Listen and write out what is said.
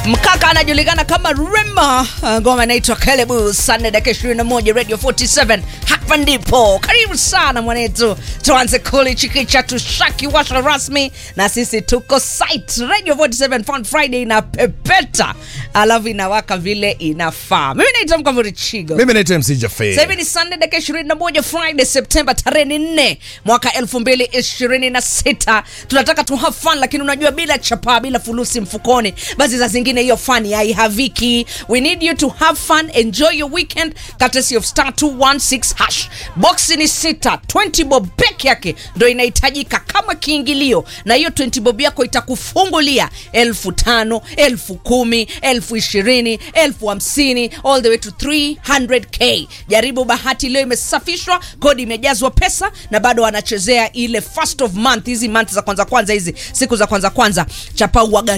Mkaka anajulikana kama Rema, ngoma inaitwa Kelebu. Sunday dakika 21 Radio 47, hapa ndipo. Karibu sana mwanetu, tuanze kuli chikicha tushaki washa rasmi, na sisi tuko site Radio 47 Fun Friday na pepeta, alafu inawaka vile inafaa. Mimi naitwa Mkamuri Chigo. Mimi naitwa MC Jaffe. Sasa hivi ni Sunday dakika 21 Friday Septemba tarehe 4 mwaka 2026. Tunataka tu have fun, lakini unajua bila chapa bila fulusi mfukoni, basi za zingine hiyo fun haihaviki. We need you to have fun, enjoy your weekend courtesy of star 216 hash. Box ni sita, 20 bob peke yake ndio inahitajika kama kiingilio, na hiyo 20 bob yako itakufungulia elfu tano, elfu kumi, elfu ishirini, elfu hamsini all the way to 300k. Jaribu bahati leo, imesafishwa kodi, imejazwa pesa na bado wanachezea ile first of month, hizi month za kwanza kwanza, hizi siku za kwanza kwanza, chapa uaga